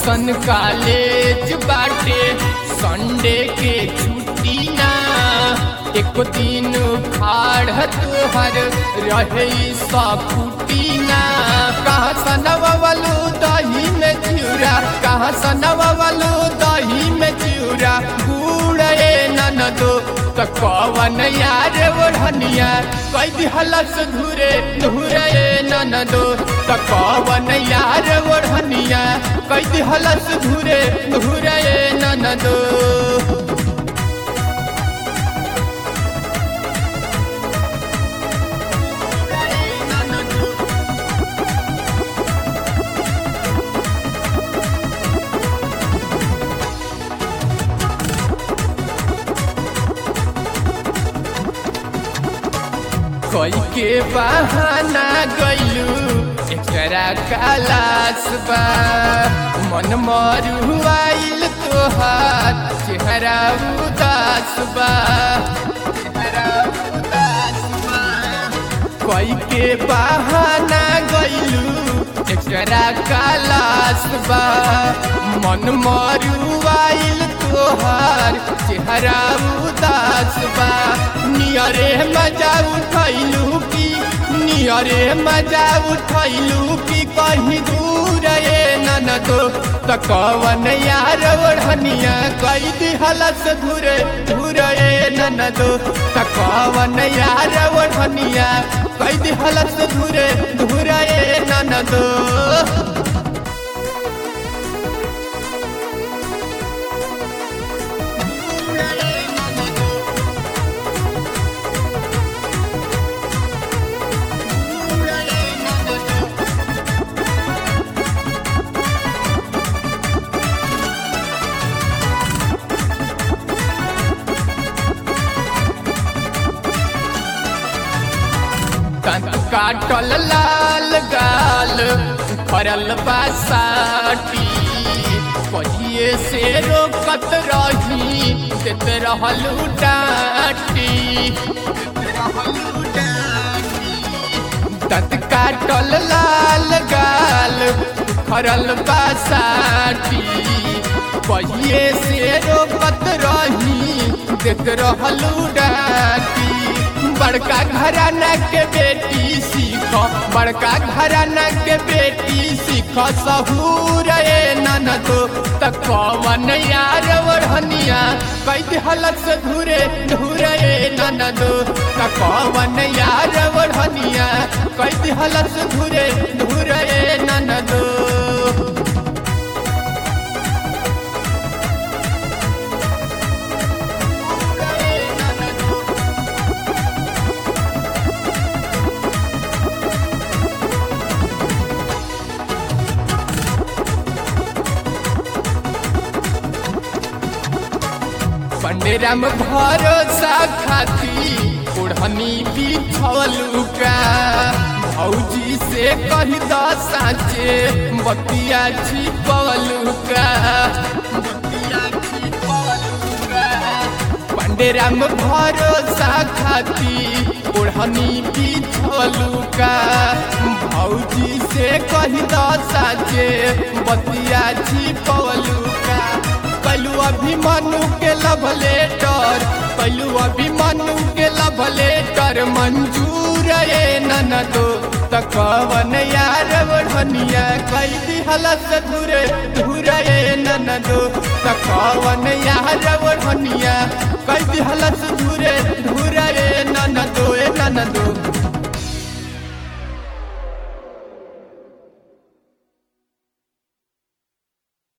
कैसन कॉलेज बाटे संडे के छुट्टी ना एक दिन खाड़ तोहर रहे सकुटी ना कहाँ सनवलू दही में चिउरा कहाँ सनवलू दही में चिउरा गुड़े ननदो त कवन यार ओढ़निया कई दिहलस धुरे धुरे ननदो त कवन यार ओढ़निया कई दिहलस धुरे धुरे ननदो कोई के बहाना गइलू एकरा कालास बा मन मरुआइल तोहार चेहरा उदास बा कोई के बहाना गइलू एकरा कालास बा मन मरुआइल तोहार चेहरा उदास बा नियरे मजा उठैलू की नियरे मजा उठैलू की कहीं दूर ए ननदो त कवन यार ओढ़निया कई दिहलस धुरे धुरे ए ननदो त कवन यार ओढ़निया कई दिहलस धुरे धुरे ए ननदो तंत काटल लाल गाल फरल बासाटी कहिए से रोकत रही देत रहल डाटी तंत काटल लाल गाल फरल बासाटी कहिए से रोकत रही देत रहल डाटी बड़का घराना के बेटी सीख बड़का घराना के बेटी सीख सहूर ए ननदो त कवन यार ओढ़निया कई हलत से धुरे धुरे ए ननदो त कवन यार ओढ़निया कई हलत से धुरे धुरे ए ननदो पंडेराम भरोसा खाती ओढ़नी बिछलू का भौजी से कही द साचे बतिया छिपलू का पंडेराम भरोसा खाती ओढ़नी बिछलू का भौजी से कही द साचे बतिया छिपलू का कैलू अभिमनु के लव लेटर कैलू अभिमनु के लव लेटर मंजूर ए ननदो त कवन यार ओढ़निया कई दिहलस धुरे धुरे ए ननदो त कवन यार ओढ़निया